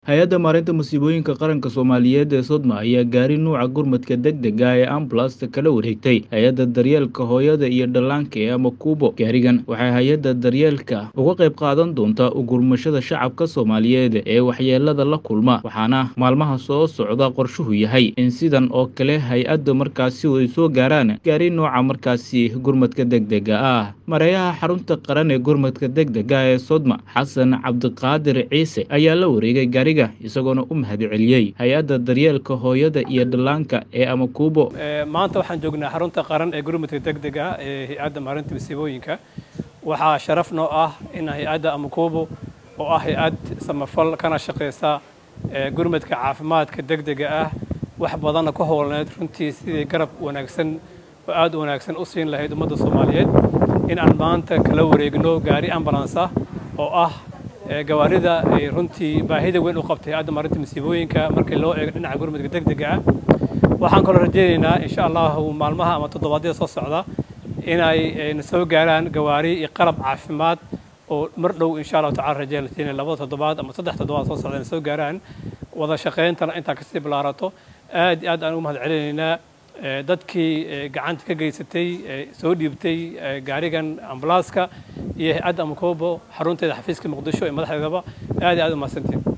hay-adda maareynta musiibooyinka qaranka soomaaliyeed ee sodma ayaa gaari nuuca gurmadka degdega ee ambulasta kala wareegtay hay-adda daryeelka hooyada iyo dhallaanka ee amakuubo gaarigan waxay hay-adda daryeelka uga qayb qaadan doontaa ugurmashada shacabka soomaaliyeed ee waxyeelada la kulma waxaana maalmaha soo socda qorshuhu yahay in sidan oo kale hay-adda markaasi ay soo gaaraan gaari nuuca markaasi gurmadka degdega ah mareeyaha xarunta qaran ee gurmadka degdega ee sodma xasan cabdiqaadir ciise ayaa la wareegay gaariga isagoona u mahadceliyey hay-adda daryeelka hooyada iyo dhallaanka ee amakuubo maanta waxaan joognaa xarunta qaran ee gurmadka degdega ee hay-adda maarinta masiibooyinka waxaa sharaf noo ah in hay-adda amakuubo oo ah hay-ad samafal kana shaqaysa gurmadka caafimaadka degdega ah wax badanna ku howlneed runtii sidii garab wanaagsan oo aad u wanaagsan u siin lahayd ummadda soomaaliyeed in aan maanta kala wareegno gaari ambulans ah oo ah gawaarida ay runtii baahida weyn u qabtay hay-adda maarinta masiibooyinka markii loo eego dhinaca gurmadka degdega ah waxaan kaloo rajaynaynaa insha allahu maalmaha ama toddobaadyada soo socda inay na soo gaaraan gawaari iyo qalab caafimaad oo mar dhow insha allahu tacala rajaynayna inay labada toddobaad ama saddex toddobaad soo socda na soo gaaraan wada shaqayntana intaa kasii bilaarato aad iyo aad aan ugu mahad celinaynaa dadkii gacanta ka geysatay soo dhiibtay gaarigan ambulanska iyo hay-adda amakuubo xarunteeda xafiiska muqdisho ee madaxdeedaba aad iyo aad u mahadsantiin